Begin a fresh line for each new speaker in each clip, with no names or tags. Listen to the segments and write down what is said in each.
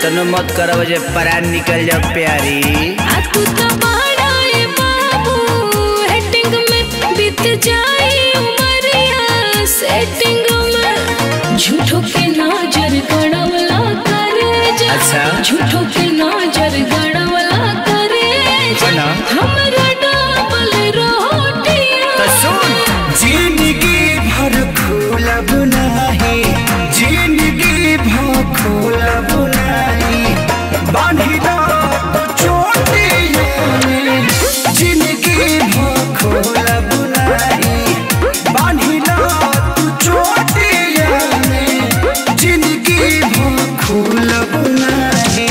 इतनो मत करब जे परान निकल जाओ प्यारी
आ तू तो बड़ा ए बाबू हेटिंग में बीत जाए उमरिया सेटिंग में झूठो के नजर गड़वला करे जा
अच्छा।
झूठो के नजर गड़वला करे जा
है ना?
हमरा डबल रोटियां
तो सुन
जिंदगी भर खोलब नाही जिंदगी भर खोलब नाही बांधी दो तो चोटियों में जिंदगी भर खोलब नाही बांधी दो तो चोटियों में जिंदगी भर खोलब नाही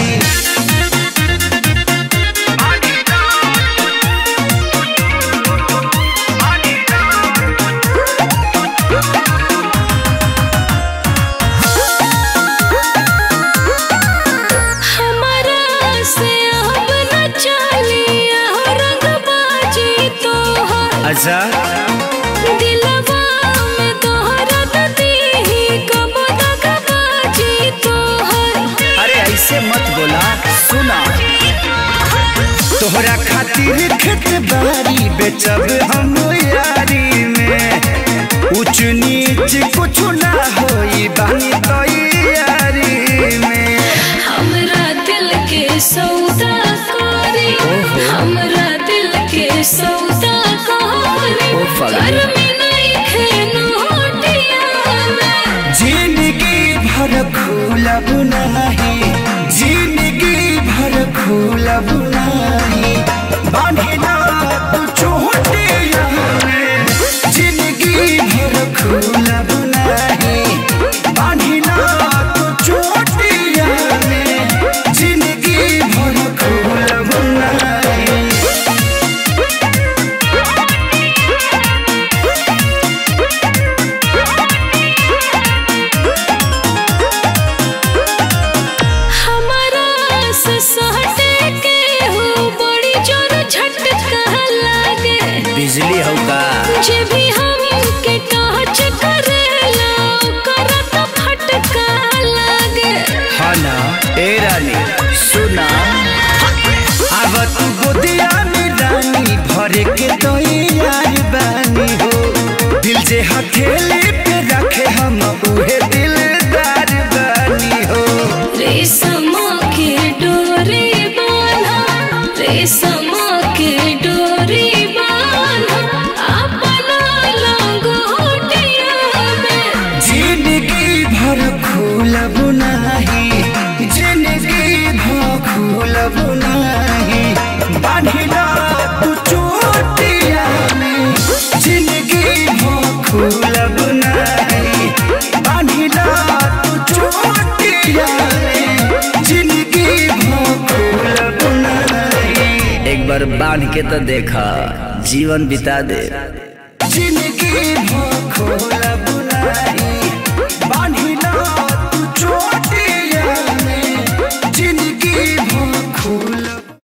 हमारा से अब न चलिया रंगबाजी तोहर
अच्छा
दिलवा में तोहरत दीही कब तक बाजी तोहर
अरे ऐसे मत बोला सुना
तोहरा खातिर खेत बारी बेचब हम यारी में ऊंच नीच कुछ ना होई बानी तैयारी में
हमरा दिल के सौदा करी हमरा दिल के सौदा करी
ओ फगली।
घर में नहीं खेनो में
जिंदगी भर खोलब नाही जिंदगी भर खोलब नाही बांधी ना तू चोटिया में जिंदगी भर खोलब नाही बांधी ना तू चोटिया में जिंदगी भर खोलब नाही
हमारा से सहटे के हो बड़ी जोर झटका लागे
बिजली हो का
जे भी हम के टच करेला ओकर तो फटका लागे
हाँ ना ए रानी सुना
अब तू गोदिया में रानी भरे के तो यार बानी हो दिल जे हथेली पे रखे हम उहे दिलदार बानी हो
रेशम के डोरी बांधा रेशम के डोरी बांधा अपना लंगोटिया में
जिंदगी भर खोलब नाही जिंदगी भर खोलब नाही बांधिला तू चोटिया में जिंदगी भर खोलब नाही बांधिला तू चोटिया में जिंदगी भर खोलब नाही
एक बार बांध के तो देखा जीवन बिता दे
जिंदगी भर खोलब नाही बांध